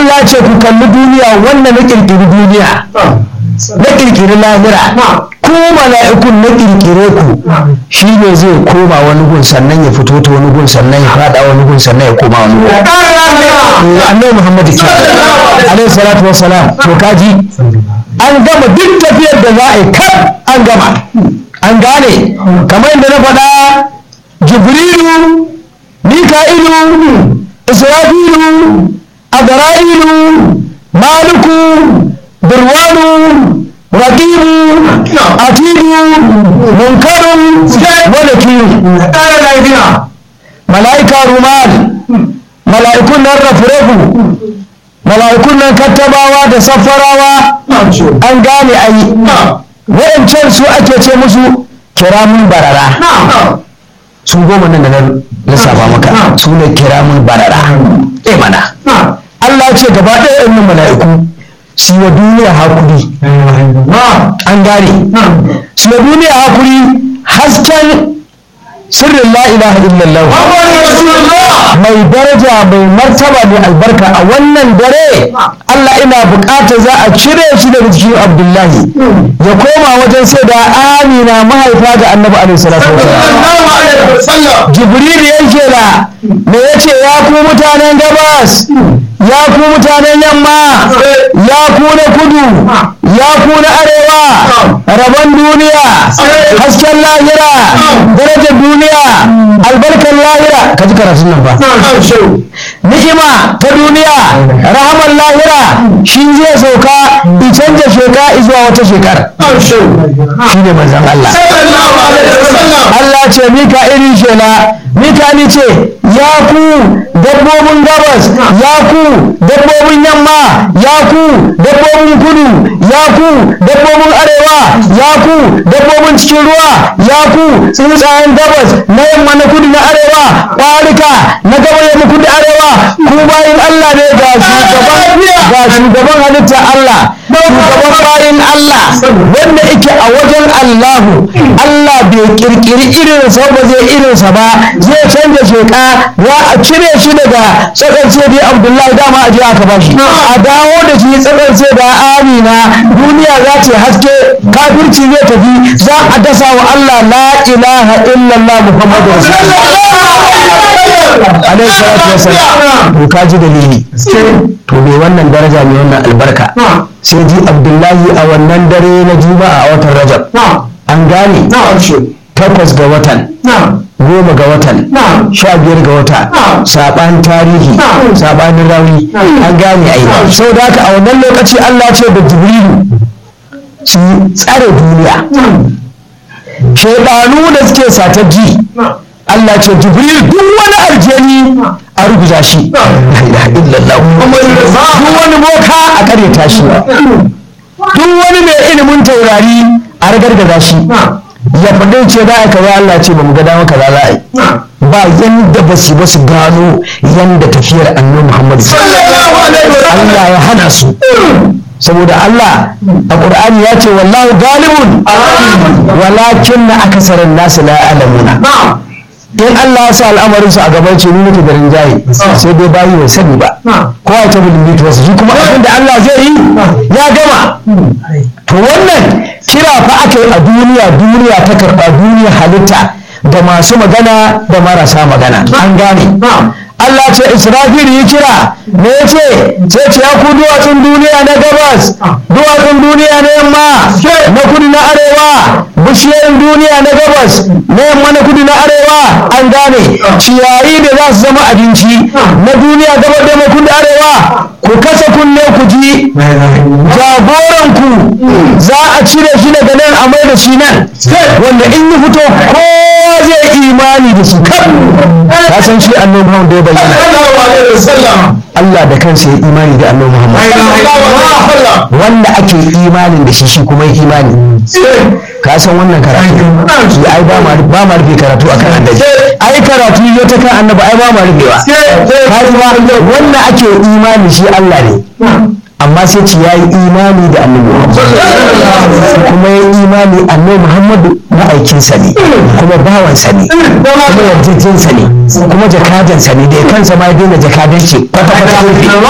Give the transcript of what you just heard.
Allah ce ku kalli duniya wannan na kirkiri duniya na kirkiri lahira ku mala'ikun na kirkire ku shi ne zai koma wani gun sannan ya fito ta wani gun sannan ya fada wani gun sannan ya koma wani gun annabi Muhammad ke alaihi salatu wassalam to kaji an gama duk tafiyar da za a yi kar an gama an gane kamar yadda na faɗa jibrilu mika'ilu isra'ilu azra'ilu maliku burwanu raqibu atidu munkarun wa nakiru mala'ika rumal mala'ikun nan rafu mala'ikun nan kattabawa da safarawa an gane ayi wayancan su ake ce musu kiramun barara su goma nan da na lissafa maka su ne kiramun barara eh mana Allah ce gaba ɗaya ɗin mala'iku su wa duniya hakuri an gane su wa duniya hakuri hasken sirrin la ilaha illallah mai daraja mai martaba mai albarka a wannan dare Allah ina bukata za a cire shi daga jikin Abdullahi ya koma wajen sai da Amina mahaifa ga Annabi alaihi salatu wasallam Jibril ya kira me yace ya ku mutanen gabas ya ku mutanen yamma ya ku na kudu ya ku na arewa rabon duniya hasken lahira darajar duniya albarkar lahira ka ji karatun nan ba ni'ima ta duniya rahamar lahira shi zai sauka in canja sheka zuwa wata shekara shi ne manzan Allah Allah ce mika irin shela mika ni ce ya ku dabbobin gabas ya ku dabbobin yamma ya ku dabbobin kudu ya ku dabbobin arewa ya ku dabbobin cikin ruwa ya ku tsuntsayen gabas na yamma na kudu na arewa ƙwarika na gaba yamma kudu arewa ku bayin Allah ne ga shugaban ga shugaban halitta Allah shugaban bayin Allah wanda yake a wajen Allahu Allah bai kirkiri irinsa ba zai irinsa ba zai canza sheka za a cire shi daga tsakar sai Abdullahi dama a je aka bashi a dawo da shi tsakar sai da Amina duniya za ta haske kafirci zai tafi za a dasa wa Allah la ilaha illallah Muhammadu Rasulullah alaihi salatu wasallam to ka ji dalili to me wannan daraja ne wannan albarka sai ji Abdullahi a wannan dare na Juma'a a watan Rajab an gane takwas ga watan goma ga watan sha biyar ga wata saɓan tarihi saɓanin rauni an gane ai sau da haka a wannan lokaci Allah ce da jibrilu su tsare duniya shaidanu da suke satar ji Allah ce jibril duk wani aljani a rubuta shi duk wani boka a karyata shi duk wani mai ilimin taurari a ragargaza shi ya faɗi ce za a kaza Allah ce ba mu ga dama kaza za a yi ba yanda ba su ba su gano yanda tafiyar annabi Muhammad Allah ya hana su saboda Allah a Qur'ani ya ce wallahu galibun walakin na akasarin nasu la alamuna in Allah ya sa al'amarin su a gaban ce ni nake da rinjaye sai dai bayi bai sani ba ko a ta bilin wasu shi kuma abin da Allah zai yi ya gama to wannan kira fa aka yi a duniya duniya ta karɓa duniya halitta da masu magana da marasa magana an gane Allah ce Israfil yi kira me ya ce sai ce ya ku duwatsun duniya na gabas duwatsun duniya na yamma na kudu na arewa bishiyoyin duniya na gabas na yamma na kudu na arewa an gane ciyayi da za su zama abinci na duniya gabas da kudu arewa ku kasa kunne ku ji jagoranku za a cire shi daga nan a mai da shi nan wanda in yi fito kowa zai imani da shi ka san shi annabi Muhammad da ya bayyana Allah da kansa ya imani da annabi Muhammad wanda ake imanin da shi shi kuma ya imani ka san wannan karatu shi ai ba ma ba ma rufe karatu akan annabi ai karatu ya ta kan annabi ai ba ma rufewa ka ji ba wanda ake imani shi Allah ne amma sai ce ya yi imani da annabi kuma ya yi imani annabi muhammadu ma'aikinsa ne kuma bawansa ne kuma yarjejinsa ne kuma jakadansa ne da ya kansa ma ya daina jakadanci kwata kwata rufe